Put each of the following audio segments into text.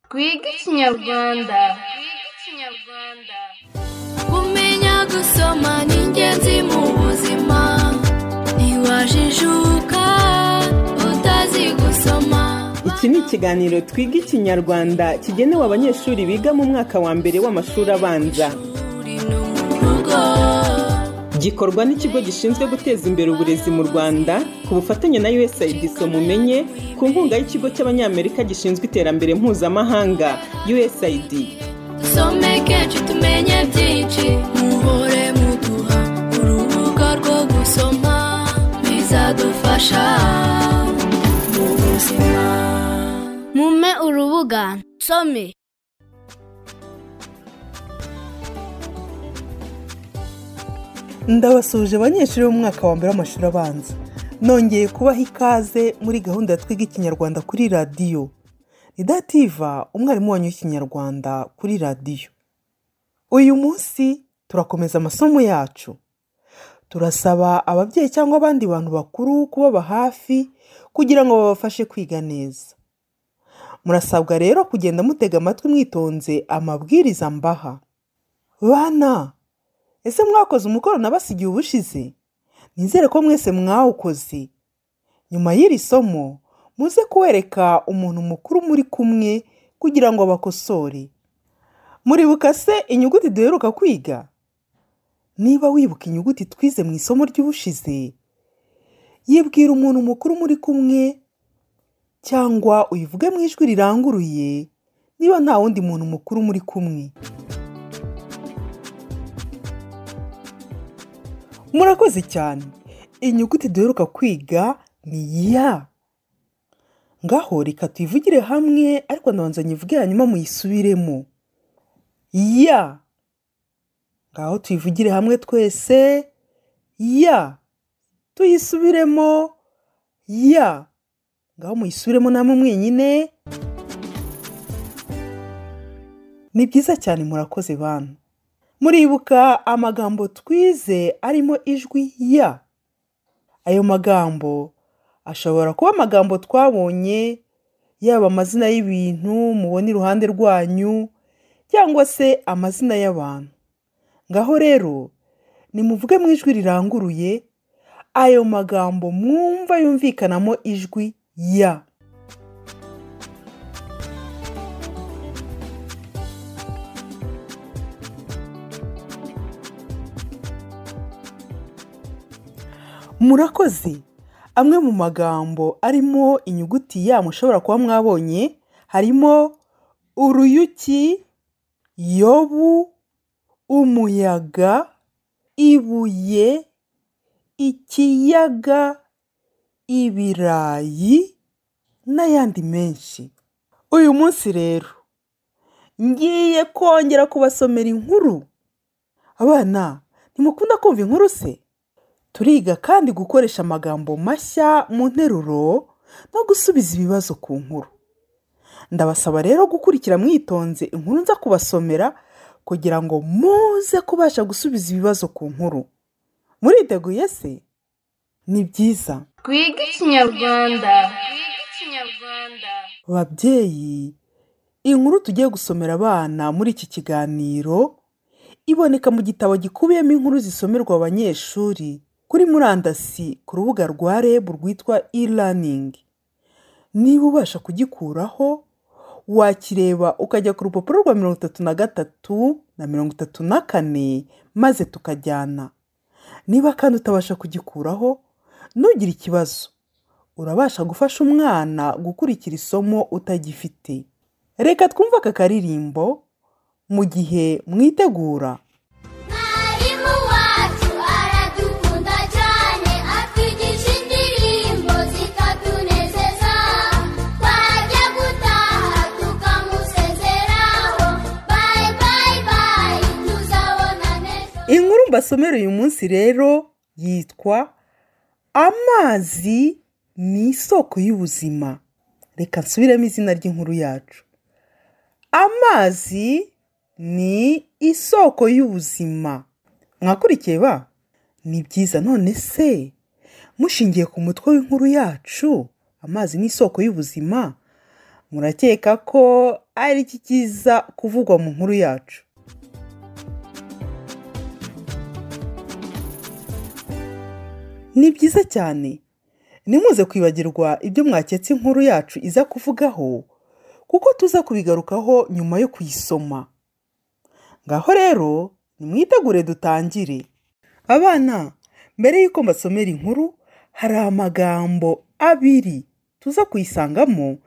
twige ikinyarwanda kumenya gusoma ni ingenzi mu buzima ntiwajijuka utazi gusoma iki ni ikiganiro twiga ikinyarwanda kigenewe abanyeshuri biga mu mwaka wa mbere w'amashuri abanza uri no mu rugo gikorwa n'ikigo gishinzwe guteza imbere uburezi mu rwanda ku bufatanye na usaid mumenye ku nkunga y'ikigo cy'abanyamerika gishinzwe iterambere mpuzamahanga usaid dusome kenshi tumenye byinshi muhore muduha urubuga rwo gusoma bizadufasha mu buzima mume urubuga nsome ndabasuhuje abanyeshuri bo mu mwaka wa mbere w'amashuri abanza nongeye kubaha ikaze muri gahunda ya twiga ikinyarwanda kuri radiyo ridativa umwarimu wanyu w'ikinyarwanda kuri radiyo uyu munsi turakomeza amasomo yacu turasaba ababyeyi cyangwa abandi bantu bakuru kubaba hafi kugira ngo babafashe kwiga neza murasabwa rero kugenda mutega amatwi mwitonze amabwiriza mbaha bana ese mwakoze umukoro nabasigiye ubushize nizere ko mwese mwawukoze nyuma y'iri somo muze kuwereka umuntu mukuru muri kumwe kugira ngo bakosore muribuka se inyuguti duheruka kwiga niba wibuka inyuguti twize mu isomo ry'ubushize yibwira umuntu mukuru muri kumwe cyangwa uyivuge mu ijwi riranguruye niba nta wundi muntu mukuru muri kumwe murakoze cyane inyuguti duheruka kwiga ni ya ngaho reka tuyivugire hamwe ariko ndabanza nyivuge hanyuma muyisubiremo ya ngaho tuyivugire hamwe twese ya tuyisubiremo ya ngaho muyisubiremo namwe mwenyine ni byiza cyane murakoze bantu muribuka amagambo twize arimo ijwi ya ayo magambo ashobora kuba amagambo twabonye yaba amazina y'ibintu mubona iruhande rwanyu cyangwa se amazina y'abantu ngaho rero nimuvuge mu ijwi riranguruye ayo magambo mwumva yumvikanamo ijwi ya murakoze amwe mu magambo arimo inyuguti ya mushobora kuba mwabonye harimo uruyuki yobu umuyaga ibuye ikiyaga ibirayi n'ayandi menshi uyu munsi rero ngiye kongera kubasomera inkuru abana ntimukunda kumva inkuru se turiga kandi gukoresha amagambo mashya mu nteruro no gusubiza ibibazo ku nkuru ndabasaba rero gukurikira mwitonze inkuru nza kubasomera kugira ngo muze kubasha gusubiza ibibazo ku nkuru muriteguye se ni byiza twige ikinyarwanda babyeyi inkuru tugiye gusomera abana muri iki kiganiro iboneka mu gitabo gikubiyemo inkuru zisomerwa abanyeshuri kuri murandasi ku rubuga rwa reb rwitwa e-learning niba ubasha kugikuraho wakireba ukajya ku rupapuro rwa mirongo itatu na gatatu na mirongo itatu na kane maze tukajyana niba kandi utabasha kugikuraho ntugire ikibazo urabasha gufasha umwana gukurikira isomo utagifite reka twumve aka karirimbo mu gihe mwitegura Mwarimu wacu aradukunda cyane atwigisha indirimbo zikatunezeza twajya gutaha tukamusezeraho bayi bayi bayi tuzabona neza inkuru mbasomera uyu munsi rero yitwa amazi ni isoko y'ubuzima reka nsubiremo izina ry'inkuru yacu amazi ni isoko y'ubuzima mwakurikiye ba ni byiza none se mushingiye ku mutwe w'inkuru yacu amazi ni isoko y'ubuzima murakeka ko ari iki kiza kuvugwa mu nkuru yacu ni byiza cyane ntimuze kwibagirwa ibyo mwaketse inkuru yacu iza kuvugaho kuko tuza kubigarukaho nyuma yo kuyisoma ngaho rero nimwitegure dutangire abana mbere y'uko mbasomera inkuru hari amagambo abiri tuza kuyisangamo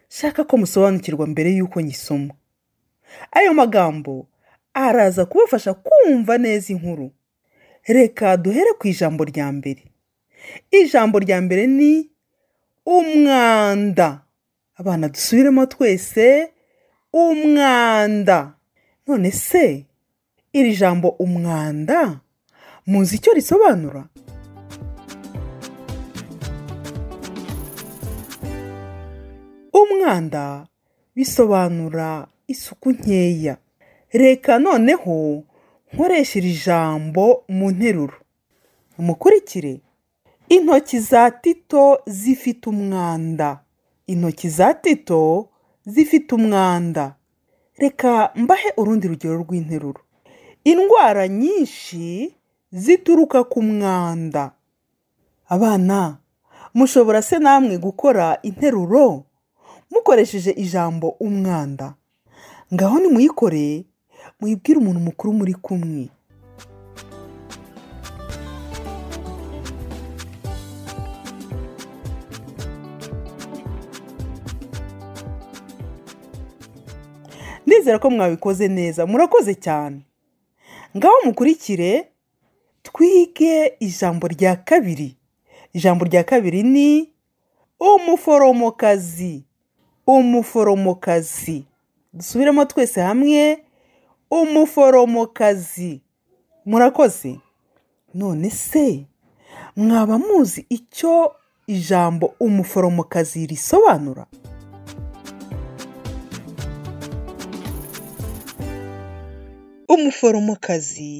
shaka ko musobanukirwa mbere y'uko nyisoma ayo magambo araza kubafasha kumva neza inkuru reka duhere ku ijambo rya mbere ijambo rya mbere ni umwanda abana dusubiremo twese umwanda none se iri jambo umwanda muzi icyo risobanura umwanda bisobanura isuku nkeya reka noneho nkoresha iri jambo mu nteruro mukurikire intoki za tito zifite umwanda intoki za tito zifite umwanda reka mbahe urundi rugero rw'interuro indwara nyinshi zituruka ku mwanda abana mushobora se namwe gukora interuro mukoresheje ijambo umwanda ngaho nimuyikoreye muyibwire umuntu mukuru muri kumwe ndizera ko mwabikoze neza murakoze cyane ngaho mukurikire twige ijambo rya kabiri ijambo rya kabiri ni umuforomokazi umuforomokazi dusubiremo twese hamwe umuforomokazi murakoze none se mwaba muzi icyo ijambo umuforomokazi risobanura umuforomokazi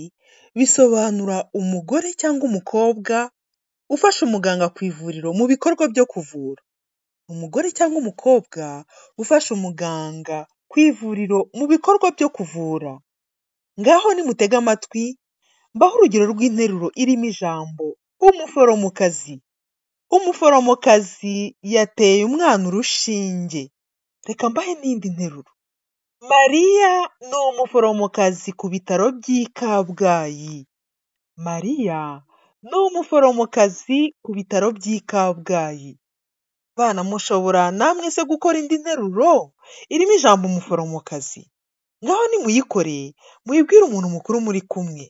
bisobanura umugore cyangwa umukobwa ufasha umuganga ku ivuriro mu bikorwa byo kuvura umugore cyangwa umukobwa ufasha umuganga ku ivuriro mu bikorwa byo kuvura ngaho nimutega amatwi mbaho urugero rw'interuro irimo ijambo umuforomokazi umuforomokazi yateye umwana urushinge reka mbahe n'indi nteruro mariya ni umuforomokazi ku bitaro by'i kabgayi mariya ni umuforomokazi ku bitaro by'i kabgayi bana mushobora namwe se gukora indi nteruro irimo ijambo umuforomokazi ngaho nimuyikore muyibwire umuntu mukuru muri kumwe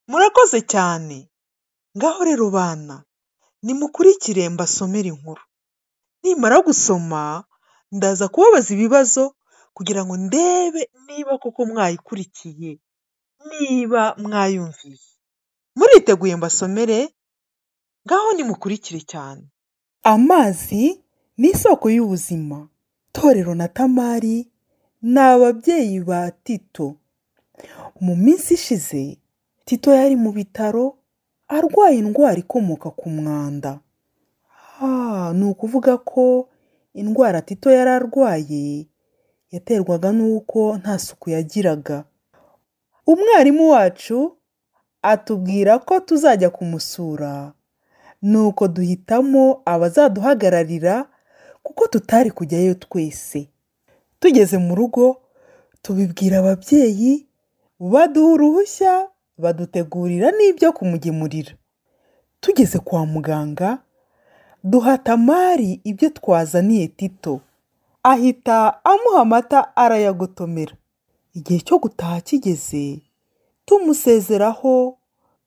murakoze cyane ngaho rero bana nimukurikire mbasomere inkuru nimara gusoma ndaza kubabaza ibibazo kugira ngo ndebe niba koko mwayikurikiye niba mwayumviye muriteguye mbasomere ngaho nimukurikire cyane amazi ni isoko y'ubuzima torero na tamari ni ababyeyi ba tito mu minsi ishize tito yari mu bitaro arwaye indwara ikomoka ku mwanda Ah, ni ukuvuga ko indwara tito yari arwaye yaterwaga n'uko nta suku yagiraga umwarimu wacu atubwira ko tuzajya kumusura nuko duhitamo abazaduhagararira kuko tutari kujyayo twese tugeze mu rugo tubibwira ababyeyi baduha uruhushya badutegurira n'ibyo kumugemurira tugeze kwa muganga duha tamari ibyo twazaniye tito ahita amuha amata arayagotomera igihe cyo gutaha kigeze tumusezeraho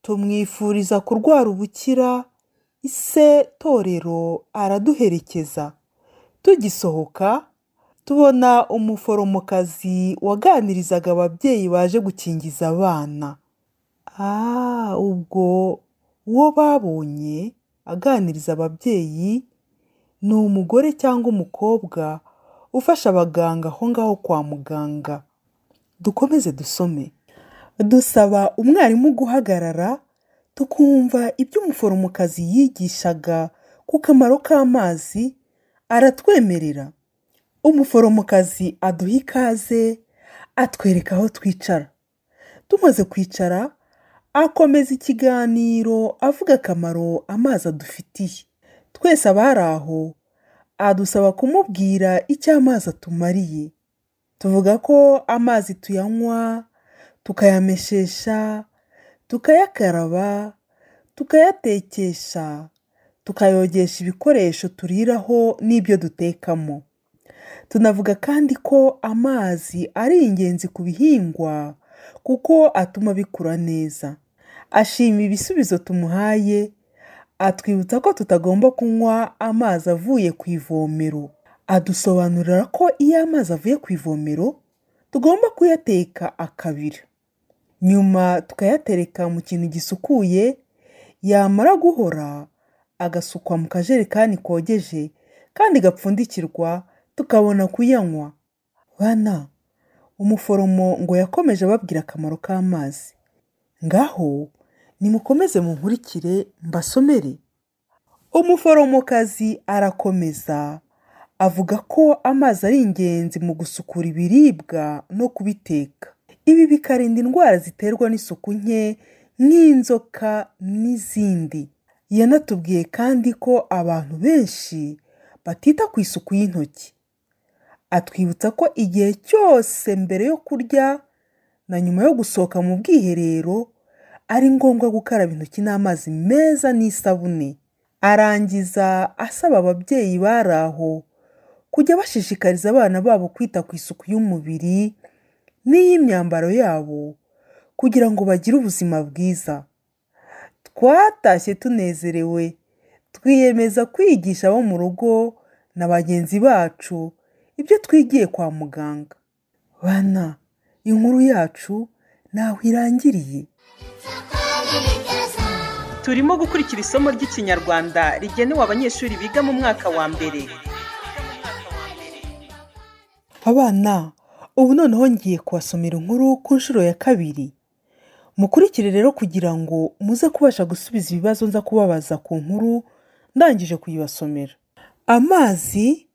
tumwifuriza kurwara ubukira ise torero araduherekeza tugisohoka tubona umuforomokazi waganirizaga ababyeyi baje gukingiza abana ah ubwo uwo babonye aganiriza ababyeyi ni umugore cyangwa umukobwa ufasha abaganga aho ngaho kwa muganga dukomeze dusome dusaba umwarimu guhagarara tukumva ibyo umuforomokazi yigishaga ku kamaro k'amazi aratwemerera umuforomokazi aduha ikaze atwereka aho twicara tumaze kwicara akomeza ikiganiro avuga akamaro amazi adufitiye twese abari aho adusaba kumubwira icyo amazi atumariye tuvuga ko amazi tuyanywa tukayameshesha tukayakaraba tukayatekesha tukayogesha ibikoresho turiraho n'ibyo dutekamo tunavuga kandi ko amazi ari ingenzi ku bihingwa kuko atuma bikura neza ashima ibisubizo tumuhaye atwibutsa ko tutagomba kunywa amazi avuye ku ivomero adusobanurira ko iyo amazi avuye ku ivomero tugomba kuyateka akabira nyuma tukayatereka mu kintu gisukuye yamara guhora agasukwa mu kajerekani kogeje kandi gapfundikirwa tukabona kuyanywa bana umuforomo ngo yakomeje ababwira akamaro k'amazi ngaho nimukomeze munkurikire mbasomere umuforomokazi arakomeza avuga ko amazi ari ingenzi mu gusukura ibiribwa no kubiteka ibi bikarinda indwara ziterwa n'isuku nke nk'inzoka n'izindi yanatubwiye kandi ko abantu benshi batita ku isuku y'intoki atwibutsa ko igihe cyose mbere yo kurya na nyuma yo gusohoka mu bwiherero ari ngombwa gukaraba intoki n'amazi meza n'isabune arangiza asaba ababyeyi bari aho kujya bashishikariza abana babo kwita ku isuku y'umubiri n'iy'imyambaro yabo kugira ngo bagire ubuzima bwiza twatashye tunezerewe twiyemeza kwigisha abo mu rugo na bagenzi bacu ibyo twigiye kwa muganga bana inkuru yacu ntaho irangiriye turimo gukurikira isomo ry'ikinyarwanda rigenewe abanyeshuri biga mu mwaka wa mbere abana ubu noneho ngiye kubasomera inkuru ku nshuro ya kabiri mukurikire rero kugira ngo muze kubasha gusubiza ibibazo nza kubabaza ku nkuru ndangije kuyibasomera amazi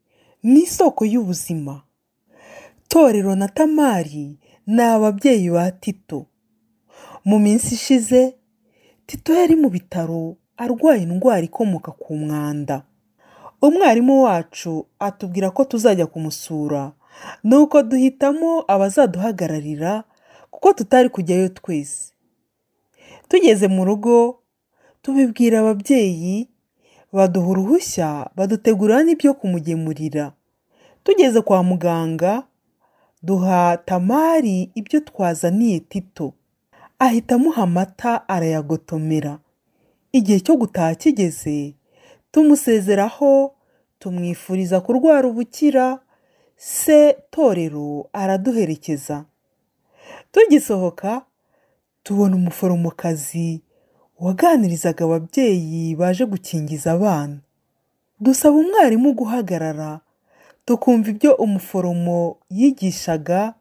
ni isoko y'ubuzima torero na tamari ni ababyeyi ba tito mu minsi ishize tito yari mu bitaro arwaye indwara ikomoka ku mwanda umwarimu wacu atubwira ko tuzajya kumusura nuko duhitamo abazaduhagararira kuko tutari kujyayo twese tugeze mu rugo tubibwira ababyeyi baduha uruhushya badutegura n'ibyo kumugemurira tugeze kwa muganga duha tamari ibyo twazaniye tito ahita amuha amata arayagotomera igihe cyo gutaha kigeze tumusezeraho tumwifuriza kurwara ubukira se torero araduherekeza tugisohoka tubona umuforomokazi waganirizaga ababyeyi baje gukingiza abana dusaba umwarimu guhagarara tukumva ibyo umuforomo yigishaga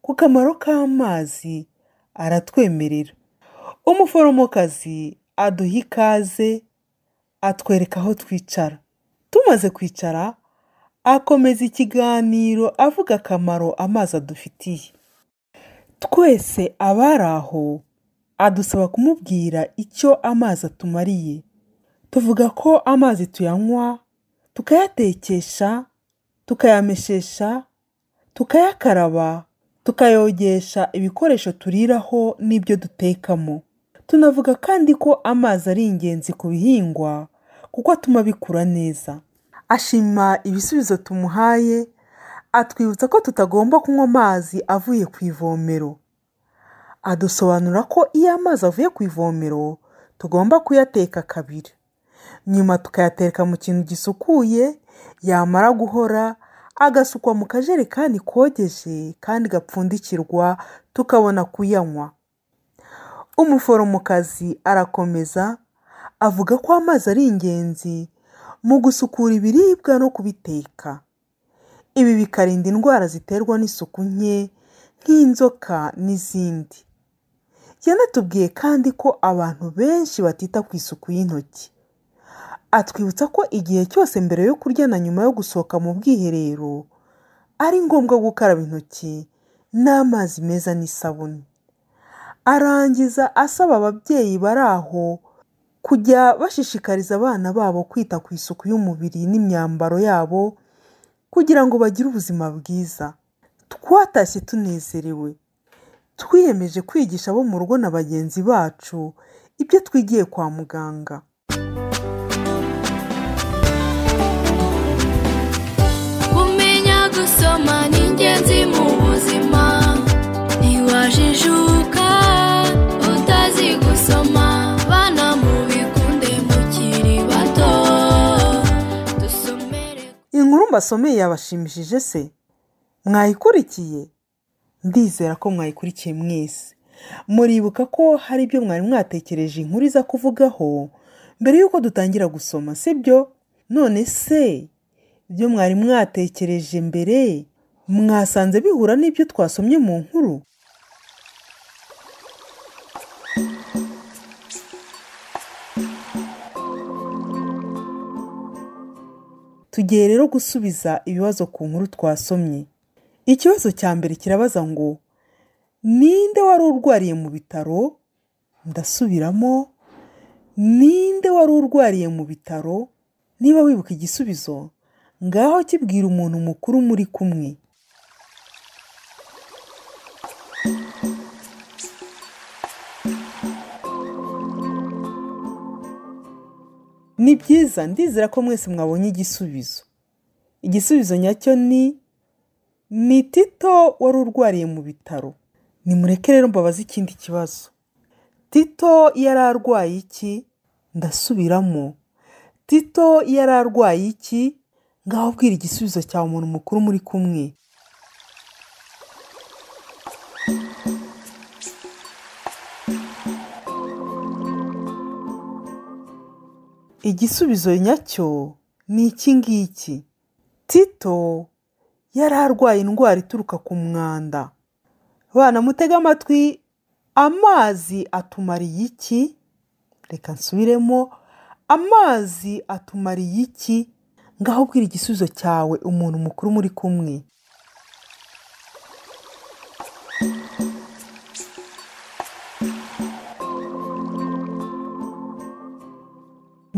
ku kamaro k'amazi aratwemerera umuforomokazi aduha ikaze atwereka aho twicara tumaze kwicara akomeza ikiganiro avuga akamaro amazi adufitiye twese abari aho adusaba kumubwira icyo amazi atumariye tuvuga ko amazi tuyanywa tukayatekesha tukayameshesha tukayakaraba tukayogesha ibikoresho turiraho n'ibyo dutekamo tunavuga kandi ko amazi ari ingenzi ku bihingwa kuko atuma bikura neza ashima ibisubizo tumuhaye atwibutsa ko tutagomba kunywa amazi avuye ku ivomero adusobanura ko iyo amazi avuye ku ivomero tugomba kuyateka kabiri nyuma tukayateka mu kintu gisukuye yamara guhora agasukwa mu kajerekani kogeje kandi gapfundikirwa tukabona kuyanywa umuforomokazi arakomeza avuga ko amazi ari ingenzi mu gusukura ibiribwa no kubiteka ibi bikarinda indwara ziterwa n'isuku nke nk'inzoka n'izindi yanatubwiye kandi ko abantu benshi batita ku isuku y'intoki atwibutsa ko igihe cyose mbere yo kurya na nyuma yo gusohoka mu bwiherero ari ngombwa gukaraba intoki n'amazi meza n'isabune arangiza asaba ababyeyi bari aho kujya bashishikariza abana babo kwita ku isuku y'umubiri n'imyambaro yabo kugira ngo bagire ubuzima bwiza twatashye tunezerewe twiyemeje kwigisha abo mu rugo na bagenzi bacu ibyo twigiye kwa muganga kumenya gusoma ni ingenzi mu buzima ntiwajijuka utazi gusoma bana mubikunde mukiri bato dusomere inkuru mbasomeye yabashimishije se mwayikurikiye ndizera ko mwayikurikiye mwese muribuka ko hari ibyo mwari mwatekereje inkuru iza kuvugaho mbere y'uko dutangira gusoma sibyo none se ibyo mwari mwatekereje mbere mwasanze bihura n'ibyo twasomye mu nkuru tugiye rero gusubiza ibibazo ku nkuru twasomye ikibazo cya mbere kirabaza ngo ninde wari urwariye mu bitaro ndasubiramo ninde wari urwariye mu bitaro niba wibuka igisubizo ngaho kibwira umuntu mukuru muri kumwe ni byiza ndizera ko mwese mwabonye igisubizo igisubizo nyacyo ni ni tito wari urwariye mu bitaro nimureke rero mbabaze ikindi kibazo tito yari arwaye iki ndasubiramo tito yari arwaye iki ngaho ubwira igisubizo cyawe umuntu mukuru muri kumwe igisubizo nyacyo ni iki ngiki tito yari arwaye indwara ituruka ku mwanda bana mutega amatwi amazi atumariye iki reka nsubiremo amazi atumariye iki ngaho ubwira igisubizo cyawe umuntu mukuru muri kumwe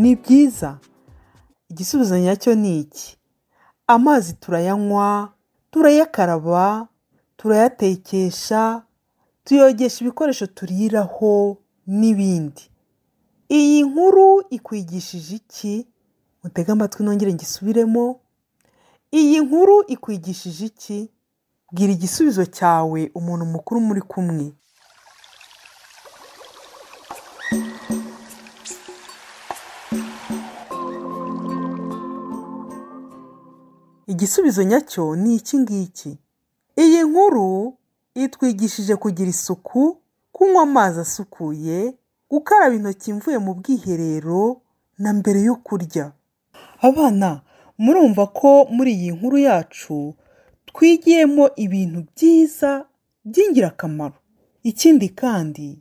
ni byiza igisubizo nyacyo ni iki amazi turayanywa turayakaraba turayatekesha tuyogesha ibikoresho turiraho n'ibindi iyi nkuru ikwigishije iki mutege amatwi nongere ngisubiremo iyi nkuru ikwigishije iki bwira igisubizo cyawe umuntu mukuru muri kumwe igisubizo nyacyo ni iki ngiki iyi nkuru itwigishije kugira isuku kunywa amazi asukuye gukaraba intoki mvuye mu bwiherero na mbere yo kurya abana murumva ko muri iyi nkuru yacu twigiyemo ibintu byiza by'ingirakamaro ikindi kandi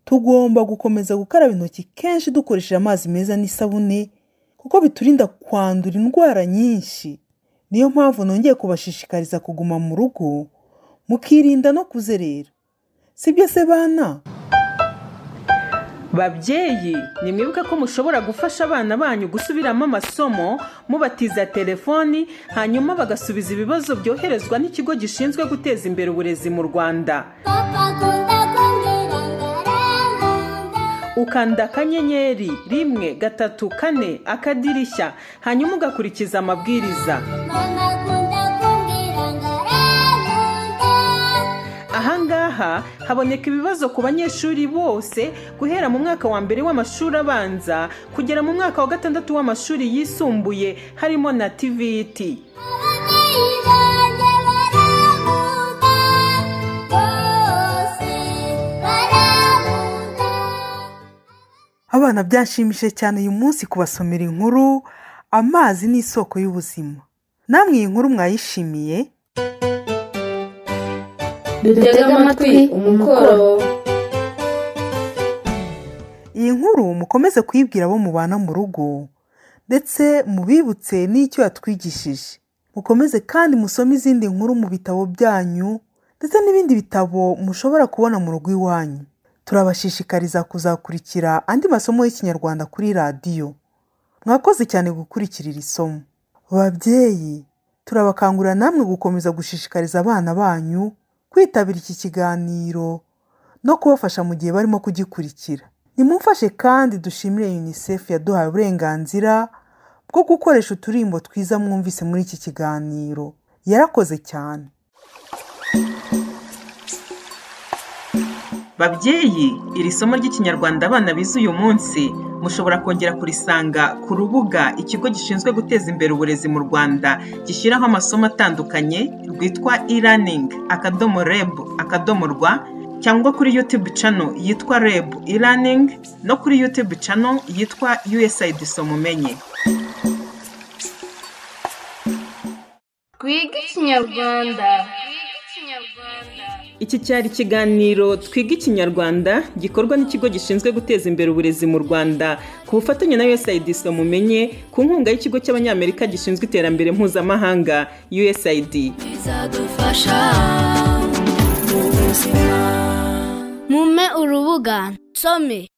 tugomba gukomeza gukaraba intoki kenshi dukoresheje amazi meza n'isabune kuko biturinda kwandura indwara nyinshi niyo mpamvu nongeye kubashishikariza kuguma mu rugo mukirinda no kuzerera sibyo se bana babyeyi nimwibuke ko mushobora gufasha abana banyu gusubiramo amasomo mubatiza telefoni hanyuma bagasubiza ibibazo byoherezwa n'ikigo gishinzwe guteza imbere uburezi mu rwanda papa akunda kundirangaranga ukanda akanyenyeri rimwe gatatu kane akadirishya hanyuma ugakurikiza amabwiriza mama akunda kundirangaranga ahangaha haboneka ibibazo ku banyeshuri bose guhera mu mwaka wa mbere w'amashuri abanza kugera mu mwaka wa gatandatu w'amashuri yisumbuye harimo na tvt ababyeyi banjye baranguka bose baranguka abana byanshimishije cyane uyu munsi kubasomera inkuru amazi ni isoko y'ubuzima namwe iyi nkuru mwayishimiye dutega amatwi umukoro iyi nkuru mukomeze kuyibwira abo mubana mu rugo ndetse mubibutse n'icyo yatwigishije mukomeze kandi musome izindi nkuru mu bitabo byanyu ndetse n'ibindi bitabo mushobora kubona mu rugo iwanyu turabashishikariza kuzakurikira andi masomo y'ikinyarwanda kuri radiyo mwakoze cyane gukurikira iri somo babyeyi turabakangurira namwe gukomeza gushishikariza abana banyu kwitabira iki kiganiro no kubafasha mu gihe barimo kugikurikira nimumfashe kandi dushimire unicef yaduhaye uburenganzira bwo gukoresha uturimbo twiza mwumvise muri iki kiganiro yarakoze cyane babyeyi iri somo ry'ikinyarwanda abana bize uyu munsi mushobora kongera kurisanga ku rubuga ikigo gishinzwe guteza imbere uburezi mu rwanda gishyiraho amasomo atandukanye rwitwa e-learning akadomo reb akadomo rwa cyangwa kuri youtube channel yitwa reb e-learning no kuri youtube channel yitwa usaid somumenye Twiga ikinyarwanda iki cyari ikiganiro twiga ikinyarwanda gikorwa n'ikigo gishinzwe guteza imbere uburezi mu rwanda ku bufatanye na usaid somumenye ku nkunga y'ikigo cy'abanyamerika gishinzwe iterambere mpuzamahanga usaid bizadufasha mu buzima mume urubuga nsome